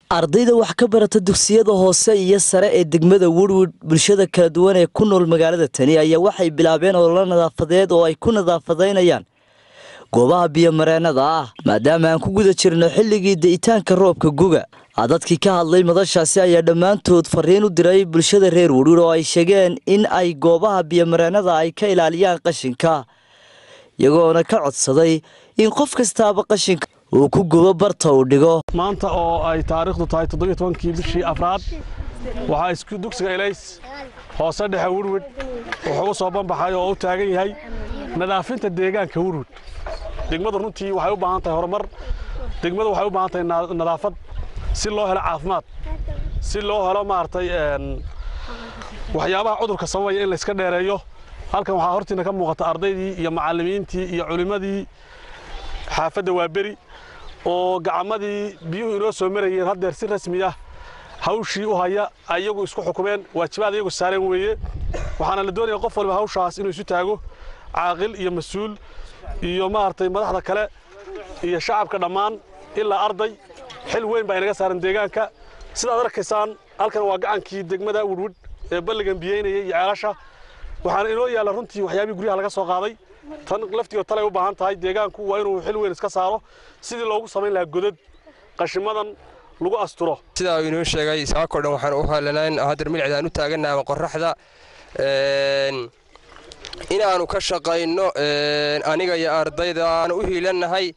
ardayda wax ka barata dugsiyada hoose iyo sare ee degmada woodwood bulshada kala duwan ee ku nool magaalada tani ayaa waxay bilaabeen ololo nadaafadeed oo ay ku nadaafadaynayaan goobaha biyomareenada ah maadaama aan ku guda jirno xilligii da'itaanka roobka guga dadkii ka hadlay madashaasi ayaa dhammaantood fariin u diray bulshada reer woodwood oo ay sheegeen in ay goobaha biyomareenada ay ka ilaaliyaan qashinka iyagoona ka codsaday in qof kastaaba qashinka uu ku gubo barta uu dhigo maanta oo ay taariikhdu tahay toddobiyo tobankii bishii afraad waxaa isku dugsiga elays hoose dhexe wurwid wuxuu u soo banbaxay oo u taagan yahay nadaafinta deegaanka wurwid degmadu runtii waxay u baahan tahay horumar degmadu waxay u baahan tahay nadaafad si loo helo caafimaad si loo helo maaragtay waxyaabaha cudurka sababaya in layska dheereeyo halkan waxaa hortiina ka muuqata ardaydii iyo macallimiintii iyo culimmadii xaafadda waa beri oo gacmadii biyuhu inoo soo marayeen haddeer si rasmi ah hawshii u haya iyagu isku xukumeen waajibaad iyagu saareen weeye waxaana la doonaya qof waliba hawshaas inuu isu taago caaqil iyo mas-uul iyo maaragtay madaxda kale iyo shacabka dhammaan ilaa arday xil weyn baa inaga saaran deegaanka sidaad arkaysaan halkan waa gacankii degmada wudwud ee balligan biyeynaya iyo ceelasha waxaana inoo yaalla runtii waxyaabihii guryaha laga soo qaaday tan laftigood talay u baahan tahay deegaanku waa inuu xil weyn iska saaro sidii loogu samayn lahaa godad qashimadan lagu asturo sidaa uu inoo sheegay saakoo dhan waxaan u halanayn haddar milicdaan u taagannahay ama qorraxda inaannu ka shaqayno aniga iyo ardayda aanu u hiilannahay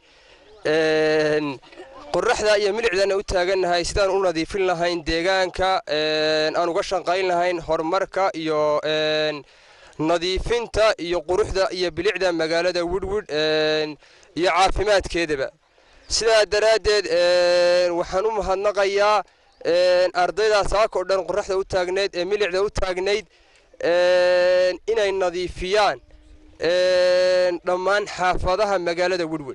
qorraxda iyo milicdaana u taagannahay sidaan u nadiifin lahayn deegaanka aan uga shaqayn lahayn horumarka iyo nadiifinta iyo quruxda iyo bilicda magaalada widwid iyo caafimaadkeedaba sidaa daraaddeed waxaan u mahadnaqayaa ardaydaa saakoo dhan qorraxda u taagnayd ee milicda u taagnayd inay nadiifiyaan dhammaan xaafadaha magaalada widwid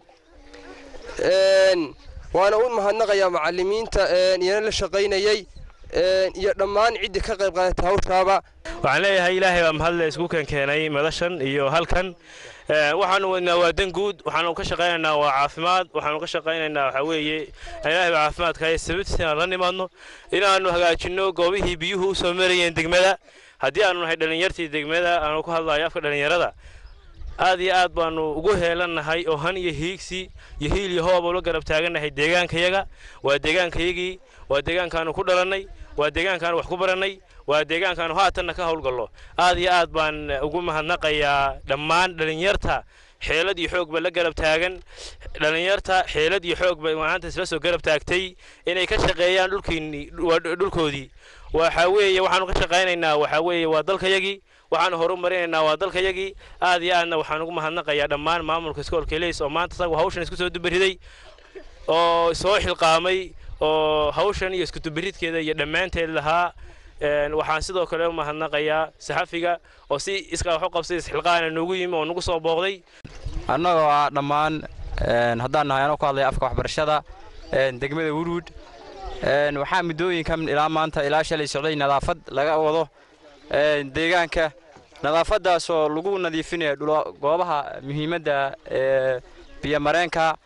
waana u mahadnaqayaa macallimiinta iyana la shaqaynayey iyo dhammaan ciddii ka qayb qaadata hawshaaba waxaan leeyahay ilaahay baa mahadle isku keenkeenay madashan iyo halkan waxaanu wadnaa waa dan guud waxaanu ka shaqaynaynaa waa caafimaad waxaanu ka shaqaynaynaa waxaa weeye ilaahay baa caafimaadka haya sababtiisa inaan la nimaadno inaannu hagaajinno goobihii biyuhu u soo marayeen degmada haddii aanu nahay dhallinyartii degmada aanu ku hadlayo afka dhallinyarada aad iyo aad baanu ugu heelannahay oo han iyo hiigsi iyo hiil iyo hooba ula garab taagannahay deegaankayaga waa deegaankayagii waa deegaankaanu ku dhalannay waa deegaankaanu wax ku barannay waa deegaankaanu haatanna ka howlgallo aad iyo aad baan ugu mahadnaqayaa dhammaan dhallinyarta xeelad iyo xoog ba la garab taagan dhallinyarta xeelad iyo xoog bay maanta isla soo garab taagtay inay ka shaqeeyaan dhulkiinni dhulkoodii waxa weeye waxaanu ka shaqaynaynaa waxa weeye waa dalkayagii waxaanu horu marinaynaa waa dalkayagii aad iyo aadna waxaan ugu mahadnaqayaa dhammaan maamulka iskoolka leys oo maanta isagu hawshan isku soo dubariday oo soo xilqaamay oo hawshan iyo iskudubaridkeeda iyo dhammaanteed lahaa waxaan sidoo kale u mahadnaqayaa saxafiga oo si iskaa wax u qabsay isxilqaana noogu yimi oo nagu soo booqday annagoo ah dhammaan haddaan nahay anoo ku hadlaya afka waxbarashada degmada wurwud waxaa muddooyinkan ilaa maanta ilaa shalay socday nadaafad laga wado deegaanka nadaafaddaasoo lagu nadiifinayo goobaha muhiimadda ee biyomareenka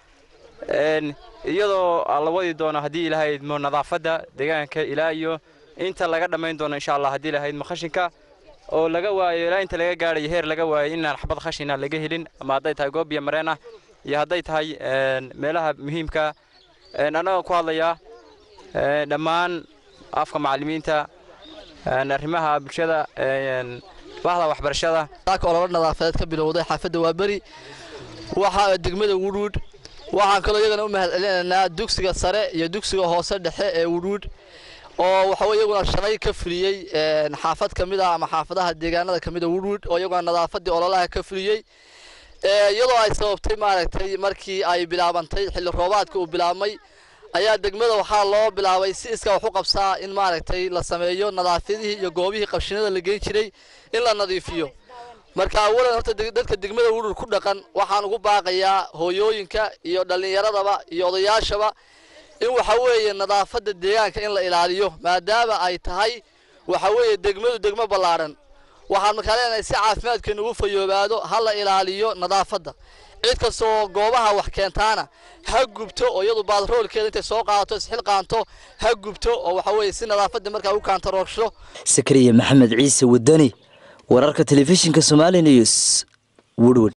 iyadoo la wadi doono haddii ilaahay idmo nadaafadda deegaanka ilaa iyo inta laga dhammayn doono insha allah haddii ilaahay idmo khashinka oo laga waayo ilaa inta laga gaadhayo heer laga waayo inaan xabad khashina laga helin ama hadday tahay goob biyomareen ah iyo hadday tahay meelaha muhiimka annagoo ku hadlayaa dhammaan afka macallimiinta arrimaha bulshada bahda waxbarashada ololo nadaafadeed ka bilowday xaafadda waa beri waxaa degmada wudwud waxaan kaloo iyagana u mahad celinaynaa dugsiga sare iyo dugsiga hoose dhexe ee wudwud oo waxawey iyaguna shalay ka fuliyey xaafad ka mid ah ama xaafadaha deegaanada ka mid a wudwud oo iyaguna nadaafaddii ololaha ka fuliyey iyadoo ay sababtay maaragtay markii ay bilaabantay xilli roobaadka uu bilaabmay ayaa degmada waxaa loo bilaabay si iskaa wax u qabsaa in maaragtay la sameeyo nadaafadihii iyo goobihii qabshinada la geyn jiray in la nadiifiyo marka awalan horta dadka degmada wudhur ku dhaqan waxaan ugu baaqayaa hooyooyinka iyo dhallinyaradaba iyo odayaashaba in waxa weeye nadaafadda deegaanka in la ilaaliyo maadaama ay tahay waxa weeye degmadu degmo ballaadhan waxaan markaa leenahay si caafimaadkeenu ugu fayoobaado ha la ilaaliyo nadaafadda cid kastoo goobaha wax keentaana ha gubto oo iyadu baadroolkeeda intay soo qaadato isxil qaanto ha gubto oo waxa weeye si nadaafadda markaa u kaantaroogsho sakariya maxamed ciise wadani wararka telefishinka somali news woodwood